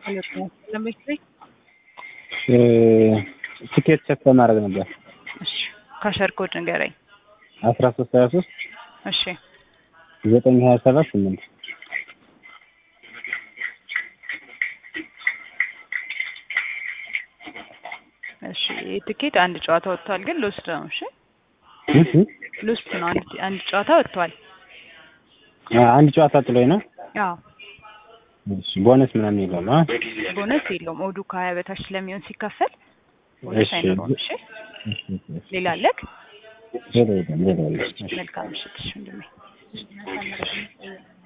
ለምሳሌ ትኬት ቸክ ለማድረግ ነበር። እሺ ካሸር ኮድ ንገረኝ። አስራ ሶስት ሀያ ሶስት እሺ ዘጠኝ ሀያ ሰባት ስምንት እሺ ይህ ትኬት አንድ ጨዋታ ወጥቷል፣ ግን ሎስት ነው። እሺ ሎስት ነው። አንድ አንድ ጨዋታ ወጥቷል። አንድ ጨዋታ ጥሎኝ ነው። አዎ እሺ ቦነስ ምናምን የለውም? አ ቦነስ የለውም። ኦዱ ከሀያ በታች ስለሚሆን ሲከፈል ቦነስ እሺ አይኖረውም። እሺ እሺ፣ እሺ። ሌላ አለክ? ሌላ የለም፣ ሌላ የለም። እሺ። መልካም ምሽት። እሺ ወንድሜ